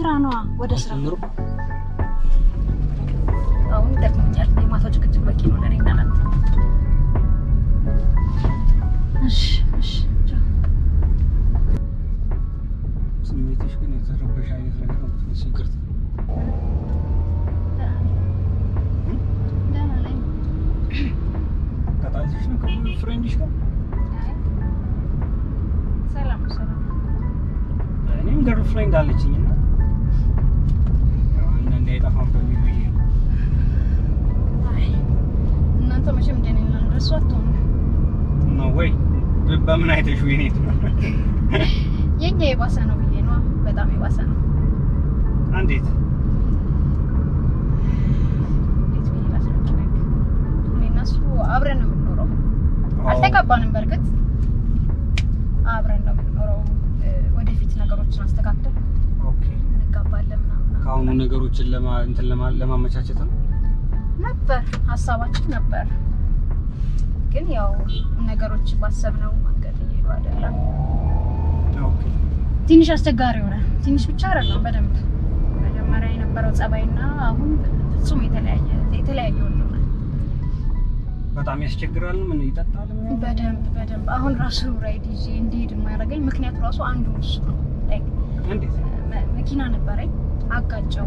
ስራ ነዋ፣ ወደ ስራ ጀምሮ አሁን ይጠቅመኛል። የማታው ጭቅጭቅ በቂ ነው ለእኔ እና ለአንተ። እሺ እሺ ቻው። ስሜትሽ ግን የተረበሽ አይነት ነገር ነው የምትመስለው። ይቅርታ ደህና ነኝ። ተጣልተሽ ነው ከፍሬንድሽ ጋር? አይ፣ ሰላም ነው፣ ሰላም ነው። እኔም ገርል ፍሬንድ አለችኝ እና ያው አንዳንዴ አይጠፋም በሚል ብዬ ነው። አይ፣ እናንተ መቼም እንደኔ እንደሱ አትሆኑ። ነው ወይ በ- በምን አይተሽ ወይኔ የኛ የባሰ ነው ብዬ ነው። በጣም የባሰ ነው። እንዴት እንዴት ብዬ ላስረዳህ? እኔ እና እሱ አብረን ነው የምንኖረው። አልተጋባንም። በእርግጥ አብረን ነው የምንኖረው። እ፣ ወደፊት ነገሮችን አስተካክለን ኦኬ እንጋባለን ምናምን ከአሁኑ ነገሮችን ለማ እንትን ለማ ለማመቻቸት ነው ነበር ሀሳባችን ነበር። ግን ያው ነገሮች ባሰብነው መንገድ እየሄዱ አይደለም። ኦኬ ትንሽ አስቸጋሪ ሆነ። ትንሽ ብቻ አይደለም፣ በደንብ መጀመሪያ የነበረው ጸባይና አሁን ፍጹም የተለያየ የተለያየ ሆነ። በጣም ያስቸግራል ምን ይጠጣል ምናምን? በደንብ በደንብ አሁን ራሱ ራይድ ይዤ እንዲሄድ የማያደርገኝ ምክንያቱ ራሱ አንዱ እሱ ነው። ላይክ እንዴት መ- መኪና ነበረኝ አጋጨው፣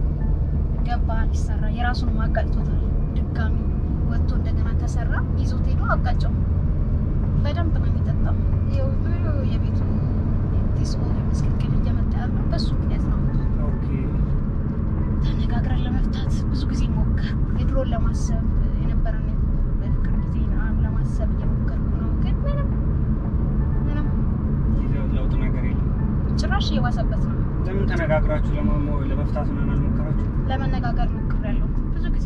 ገባ ሊሰራ የራሱንም አጋጭቶታል። ድጋሚ ወጥቶ እንደገና ተሰራ ይዞት ሄዶ አጋጨው። በደንብ ነው የሚጠጣው። ይኸው ይኸው የቤቱ ዲስቦል ምስክክል እየመጣ ያለው በሱ ምክንያት ነው። ኦኬ ተነጋግረን ለመፍታት ብዙ ጊዜ ሞከር የድሮን ለማሰብ የነበረን በፍቅር ጊዜ ለማሰብ እየሞከርኩ ነው፣ ግን ምንም ምንም ጊዜው ለውጥ ነገር የለም ጭራሽ እየባሰበት ነው። ለምን ተነጋግራችሁ ለማሞ- ለመፍታት ምናምን አልሞከራችሁ ለመነጋገር ሞክሬያለሁ ብዙ ጊዜ፣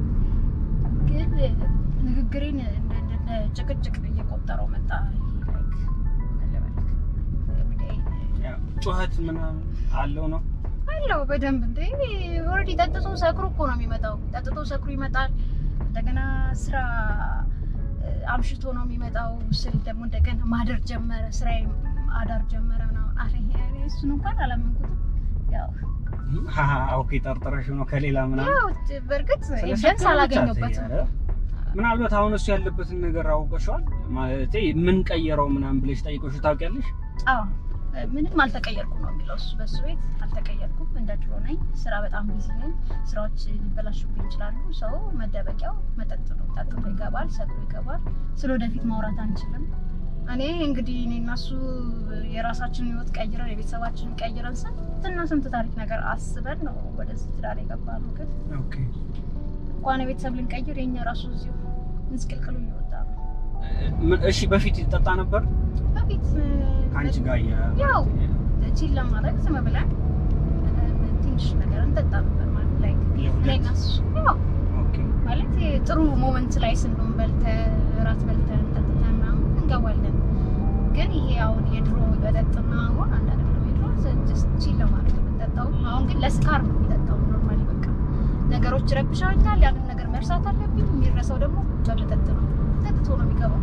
ግን ንግግሬን እንደ እንደ ጭቅጭቅ እየቆጠረው መጣ። ይሄ like ምን ልበልክ everyday ያው ጩኸት ምናምን አለው ነው አለው በደንብ እንደ ኦልሬዲ ጠጥቶ ሰክሮ እኮ ነው የሚመጣው። ጠጥቶ ሰክሮ ይመጣል። እንደገና ስራ እ፣ አምሽቶ ነው የሚመጣው ስል ደግሞ እንደገና ማደር ጀመረ። ስራ አዳር ጀመረ ምናምን አለ። እኔ እሱን እንኳን አላመንኩትም። ያው ሀሀ ኦኬ ጠርጥረሽ ነው ከሌላ ምናምን ያው በእርግጥ ስለሰከረ ኤቪደንስ ብቻ አላገኘሁበትም። ተይ፣ ኧረ። ምናልባት አሁን እሱ ያለበትን ነገር አውቀሽዋል ማለት ምን ቀየረው ምናምን ብለሽ ጠይቆሽ ታውቂያለሽ? አዎ ምንም አልተቀየርኩም ነው የሚለው እሱ። በሱ ቤት አልተቀየርኩም፣ እንደ ድሮ ነኝ። ስራ በጣም ቢዚ ነኝ። ስራዎች ሊበላሹብኝ ይችላሉ። ሰው መደበቂያው መጠጥ ነው። ጠጥቶ ይገባል፣ ሰክሮ ይገባል። ስለ ወደፊት ማውራት አንችልም። እኔ እንግዲህ እኔ እና እሱ የራሳችንን ህይወት ቀይረን የቤተሰባችንን ቀይረን ስንትና ስንት ታሪክ ነገር አስበን ነው ወደዚህ ትዳር የገባ ነው። ግን ኦኬ እንኳን የቤተሰብ ልንቀይር የኛ ራሱ እዚሁ ምስቅልቅሉ እየወጣ ነው። ምን- እሺ በፊት ይጠጣ ነበር በፊት ከአንቺ ጋር የ- ያው ቺል ለማድረግ ዝም ብለን እ፣ ትንሽ ነገር እንጠጣ ነበር ማለት ላይ የሁለት? እኔና እሱ ያው ኦኬ ማለት ጥሩ ሞመንት ላይ ስንሆን በልተ እራት በልተን ጠጥተን ምናምን እንገባለን። ግን ይሄ አሁን የድሮ መጠጥና አሁን አንድ አይደለም። የድሮ ቺል ለማድረግ የምንጠጣው አሁን ግን ለስካር ነው የሚጠጣው። ኖርማሊ በቃ ነገሮች ረብሻኛል፣ ያንን ነገር መርሳት አለብኝ። የሚረሳው ደግሞ በመጠጥ ነው። ጠጥቶ ነው የሚገባው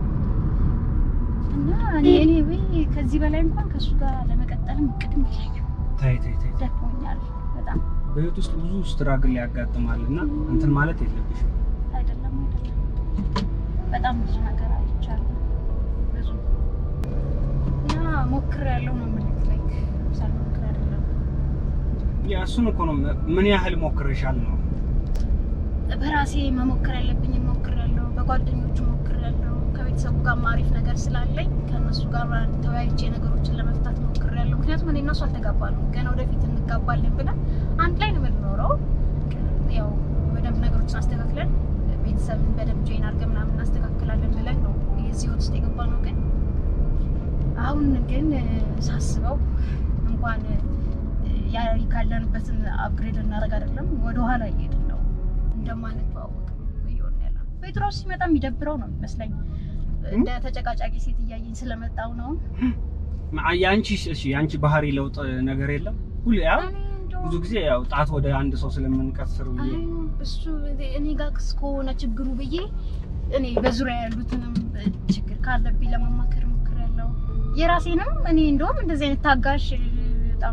እና እኔ እኔ ወይ ከዚህ በላይ እንኳን ከእሱ ጋር ለመቀጠልም እቅድም የለኝም። ታይ ታይ ታይ ደክሞኛል በጣም በህይወት ውስጥ ብዙ ስትራግል ያጋጥማል እና እንትን ማለት የለብሽም አይደለም አይደለም፣ በጣም ብዙ ነገር አይቻለሁ። ብዙ እና ሞክሬያለሁ ነው የምልህ። ላይክ ሳልሞክር አይደለም ያ እሱን እኮ ነው ምን ያህል ሞክርሻል ነው በራሴ መሞከር ያለብኝ ሞክሬያለሁ። በጓደኞቹ ሞክሬያለሁ። ከቤተሰቡ ጋር አሪፍ ነገር ስላለኝ ከእነሱ ጋር ተወያይቼ ነገሮችን ለመፍታት ሞክሬያለሁ። ምክንያቱም እኔ እና እሱ አልተጋባንም። ገና ወደፊት እንጋባለን ብለን አንድ ላይ ነው የምንኖረው። ያው በደንብ ነገሮችን አስተካክለን ቤተሰብን በደንብ ጆይን አድርገን ምናምን እናስተካክላለን ብለን ነው የዚህ ህይወት ውስጥ የገባ ነው። ግን አሁን ግን እ፣ ሳስበው እንኳን እ፣ ያ ካለንበትን አፕግሬድ እናደርግ አይደለም ወደኋላ እየሄድን ነው እንደማንተዋወቅ እየሆን ያለ ነው። ጴጥሮስ ሲመጣ የሚደብረው ነው የሚመስለኝ። እንደ ተጨቃጫቂ ሴት እያየኝ ስለመጣው ነው። የአንቺ እሺ የአንቺ ባህሪ ለውጥ ነገር የለም ሁሉ ያው እኔ እንደውም ብዙ ጊዜ ያው ጣት ወደ አንድ ሰው ስለምንቀስር ብዬ አይ እሱ እኔ ጋር እስከሆነ ችግሩ ብዬ እኔ በዙሪያ ያሉትንም ችግር ካለብኝ ለማማከር ሞክሬያለሁ። የራሴንም እኔ እንደውም እንደዚህ አይነት ታጋሽ በጣም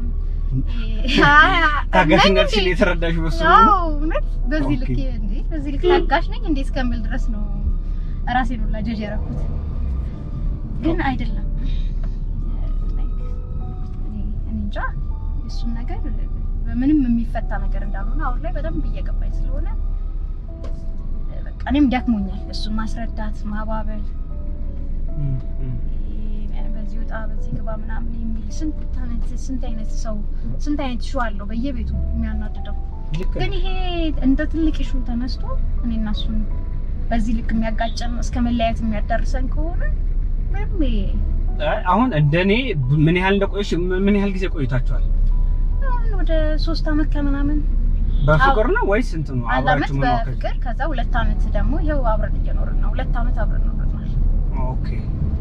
ታጋሽነትሽን የተረዳሽ በሱ ነው? አዎ እውነት በዚህ ልክ ኦኬ። እንዴ በዚህ ልክ ታጋሽ ነኝ እንዴ እስከምል ድረስ ነው ራሴን ሁላ ጀጅ ያደረኩት። ግን አይደለም Like እኔ እኔ እንጃ እሱን ነገር በምንም የሚፈታ ነገር እንዳልሆነ አሁን ላይ በደንብ እየገባኝ ስለሆነ በቃ እኔም ደክሞኛል እሱን ማስረዳት ማባበል እም፣ እም። በዚህ ወጣ በዚህ ግባ ምናምን የሚል ስንት አይነት ስንት አይነት ሰው ስንት አይነት ሹ አለው በየቤቱ የሚያናድደው ልክ ግን ይሄ እንደ ትልቅ ሹ ተነስቶ እኔና እሱን በዚህ ልክ የሚያጋጨን እስከ መለያየት የሚያዳርሰን ከሆነ ምንም ይሄ- አይ፣ አሁን እንደኔ ምን ያህል እንደቆየሽ ምን ያህል ጊዜ ቆይታችኋል? አሁን ወደ ሶስት አመት ከምናምን በፍቅር ነው ወይስ እንትን ነው አንድ አመት አብራችሁ መኖር? ከዚህ? በፍቅር ከዛ ሁለት አመት ደግሞ ይኸው አብረን እየኖርን ነው። ሁለት አመት አብረን ኖረናል። ኦኬ።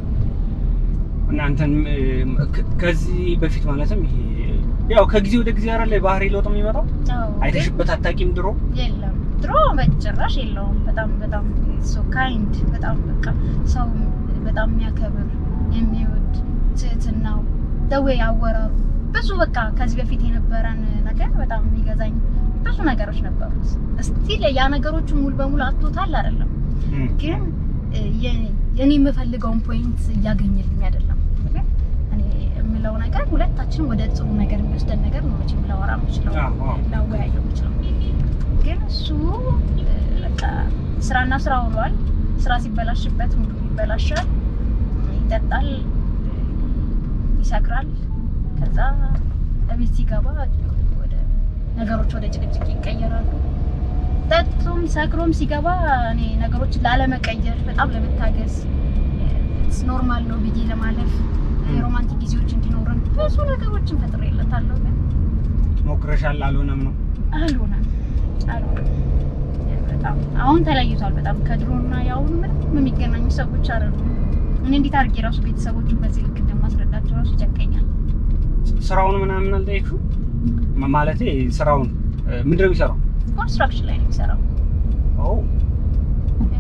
እናንተን ከዚህ በፊት ማለትም ይሄ ያው ከጊዜ ወደ ጊዜ አይደል ባህሪ ለውጥ የሚመጣው? አዎ፣ ግን አይተሽበት አታውቂም ድሮ? የለም ድሮ በጭራሽ የለውም። በጣም በጣም ሶ ካይንድ በጣም በቃ ሰው በጣም የሚያከብር የሚወድ ትህትናው ደዌ አወራሩ ብዙ በቃ ከዚህ በፊት የነበረን ነገር በጣም የሚገዛኝ ብዙ ነገሮች ነበሩት። እስቲል ያ ነገሮቹ ሙሉ በሙሉ አጥቶታል አይደለም እም። ግን እ፣ የ- የኔ የምፈልገውን ፖይንት እያገኘልኝ አይደለም። ግን እኔ የምለው ነገር ሁለታችን ወደ ጥሩ ነገር የሚወስደን ነገር ነው መቼም ላወራ የምችለው አዎ፣ አዎ። ላወያየው የምችለው። ግን እሱ እ፣ በቃ ስራና ስራ ሆኗል። ስራ ሲበላሽበት ሙሉ ይበላሻል፣ ይጠጣል፣ ይሰክራል። ከዛ እቤት ሲገባ ወደ ነገሮች ወደ ጭቅጭቅ ይቀየራሉ። ጠጥቶም ሰክሮም ሲገባ እኔ ነገሮችን ላለመቀየር በጣም ለመታገስ ኖርማል ነው ብዬ ለማለፍ የሮማንቲክ ጊዜዎች እንዲኖረን ብዙ ነገሮችን ፈጥሬለታለሁ። ግን ሞክረሻል፣ አልሆነም ነው? አልሆነም አልሆነም። በጣም አሁን ተለይቷል። በጣም ከድሮና የአሁኑ ምንም የሚገናኙ ሰዎች አይደሉም። እኔ እንዴት አድርጌ ራሱ ቤተሰቦቹን በዚህ ልክ እንደማስረዳቸው ራሱ ይጨንቀኛል። ስራውን ምናምን አልጠየቅሽው? ማ- ማለቴ ስራውን እ፣ ምንድን ነው የሚሰራው? ኮንስትራክሽን ላይ ነው የሚሰራው። ኦ ያ።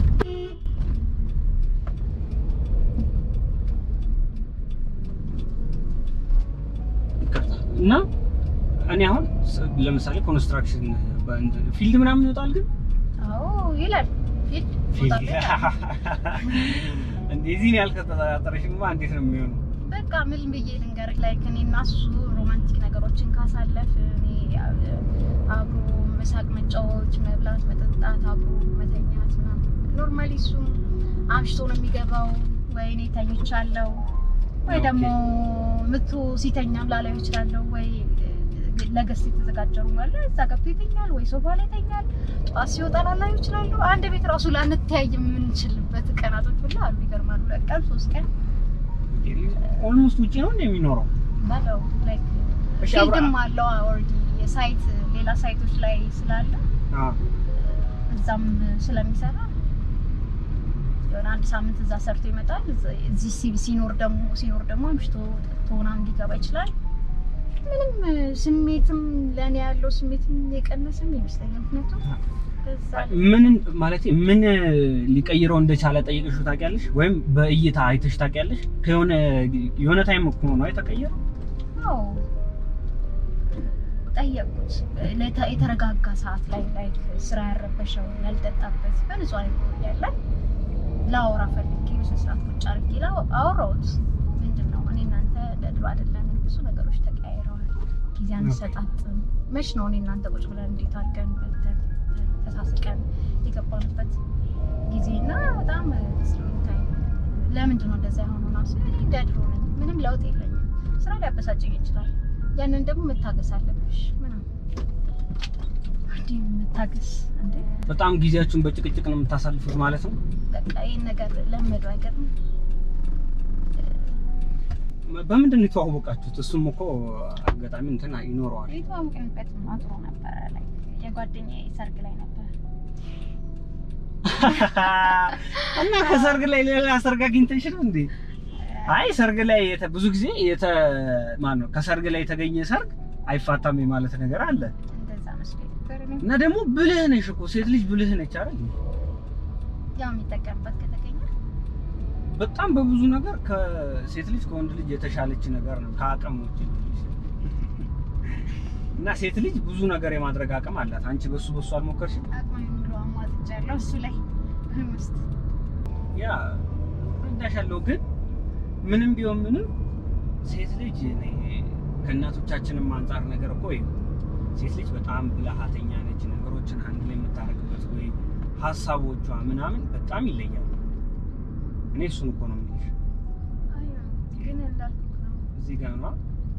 እና እኔ አሁን ስ- ለምሳሌ ኮንስትራክሽን በእንትን ፊልድ ምናምን ይወጣል ግን አዎ ይላል ፊልድ ፊልድ ቦታ ላይ እንደዚህ ነው ያልከተጠራጠረሽማ እንዴት ነው የሚሆነው? በቃ ምን ብዬ ልንገርህ፣ ላይ እኔ እና እሱ ሮማንቲክ ነገሮችን ካሳለፍ እኔ አብሮ መሳቅ፣ መጫወት፣ መብላት፣ መጠጣት፣ አብሮ መተኛት ምናምን ኖርማሊ እሱም አምሽቶ ነው የሚገባው ወይ እኔ ተኝቻለሁ ወይ ኦኬ። ደግሞ ምቶ ሲተኛም ላላዩ ይችላለሁ ወይ ለገስት የተዘጋጀ ነው አለ እዛ ገብቶ ይተኛል ወይ ሶፋ ላይ ይተኛል። ጠዋት ሲወጣ ላላዩ ይችላለሁ። አንድ ቤት ራሱ ላንተያይ የምንችልበት ቀናቶች ሁሉ አሉ። ይገርማሉ። ሁለት ቀን ሶስት ቀን ኦልሞስት ውጪ ነው እንደ የሚኖረው። ባለው ላይክ እሺ አብራ ፊልድም አለው ኦልሬዲ የሳይት ሌላ ሳይቶች ላይ ስላለ አ እዛም ስለሚሰራ የሆነ አንድ ሳምንት እዛ ሰርቶ ይመጣል። እዛ- እዚህ ሲ- ሲኖር ደግሞ ሲኖር ደግሞ አምሽቶ ቶናም ሊገባ ይችላል። ምንም ስሜትም ለእኔ ያለው ስሜትም የቀነሰም ይመስለኛል። ምክንያቱም በዛ ምን ማለት ምን ሊቀይረው እንደቻለ ጠይቅሽው ታውቂያለሽ? ወይም በእይታ አይተሽ ታውቂያለሽ? ከሆነ የሆነ ታይም እኮ ነው የተቀየረው። አዎ ጠየቁት። ለተ- የተረጋጋ ሰዓት ላይ ላይ ስራ ያረበሸው ያልጠጣበት በንጹህ አይምሮ እያለ ላወራ ፈልጌ በስነ ስርዓት ቁጭ አድርጌ ላው- አወራሁት። ምንድን ነው እኔ እናንተ ለድሮ አይደለም፣ ብዙ ነገሮች ተቀያይረዋል። ጊዜ አንሰጣጥም። መች ነው እኔ እናንተ ቁጭ ብለን እንዴት አድርገን በልተን ተሳስቀን የገባንበት ጊዜ እና በጣም ስሎኝ ታይም ለምንድን ነው እንደዛ የሆነው? ነው ስለ እንደ ድሮ ነኝ፣ ምንም ለውጥ የለኝም። ስራ ሊያበሳጨኝ ይችላል። ያንን ደግሞ መታገስ አለብሽ። ምናምን እንዲህ መታገስ እንዴ በጣም ጊዜያችሁን በጭቅጭቅ ነው የምታሳልፉት ማለት ነው። በቃ ይህን ነገር ለመዱ አይገርም። በምንድን ነው የተዋወቃችሁት? እሱም እኮ አጋጣሚ እንትን ይኖረዋል። የተዋወቅንበት አጥሮ ነበረ ላይ የጓደኛዬ ሰርግ ላይ ነበር። እና ከሰርግ ላይ ሌላ ሰርግ አግኝተሽ ነው እንዴ? አይ ሰርግ ላይ የተ- ብዙ ጊዜ የተ ማን ነው ከሰርግ ላይ የተገኘ ሰርግ አይፋታም የማለት ነገር አለ። እንደዛ መስሎኝ ነበር እኔም። እና ደግሞ ብልህ ነሽ እኮ ሴት ልጅ ብልህ ነች አይደል? ያው የሚጠቀምበት ከተገኘ በጣም በብዙ ነገር ከሴት ልጅ ከወንድ ልጅ የተሻለች ነገር ነው ከአቅም ውጭ። እና ሴት ልጅ ብዙ ነገር የማድረግ አቅም አላት። አንቺ በሱ በሱ አልሞከርሽም? አቅማዊ ሙሉ አሟጥጫለሁ እሱ ላይ ውስጥ ያ እረዳሻለሁ፣ ግን ምንም ቢሆን ምንም ሴት ልጅ እኔ ከእናቶቻችንም አንጻር ነገር እኮ ይኸው ሴት ልጅ በጣም ብልሃተኛ ነች። ነገሮችን አንድ ላይ የምታደርግበት ወይ ሀሳቦቿ ምናምን በጣም ይለያሉ። እኔ እሱን እኮ ነው የምልሽ። ግን እንዳልኩት ነው እዚህ ጋር ነው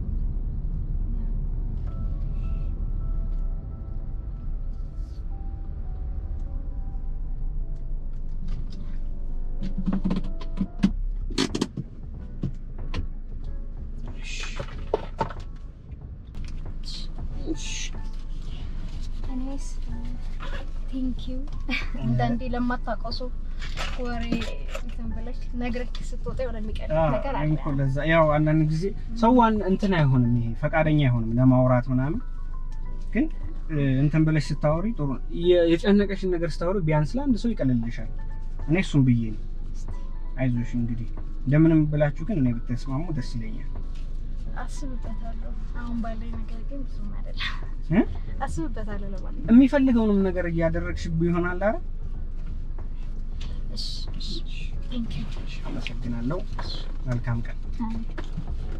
እኔስ ቴንኪው አንዳንዴ ለማታውቀው ሰው ወሬ እንትን ብለሽ ነግረህ ስትወጣ የሆነ የሚቀር ነገር አለ። እኮ ለዛ ያው አንዳንድ ጊዜ ሰዋን እንትን አይሆንም፣ ይሄ ፈቃደኛ አይሆንም ለማውራት ምናምን። ግን እ, እንትን ብለሽ ስታወሪ ጥሩ ነው። የ- የጨነቀሽን ነገር ስታወሪ ቢያንስ ለአንድ ሰው ይቀልልሻል። እኔ እሱም ብዬ ነው። አይዞሽ እንግዲህ እንደምንም ብላችሁ ግን እኔ ብትስማሙ ደስ ይለኛል። አስብበታለሁ። አሁን ባለኝ ነገር ግን ብዙም አይደለም። እ? አስብበታለሁ ለማለት የሚፈልገውንም ነገር እያደረግሽ ይሆናል። አረ እሺ፣ እሺ። ቴንኪው አመሰግናለሁ። መልካም ቀን። አሜን።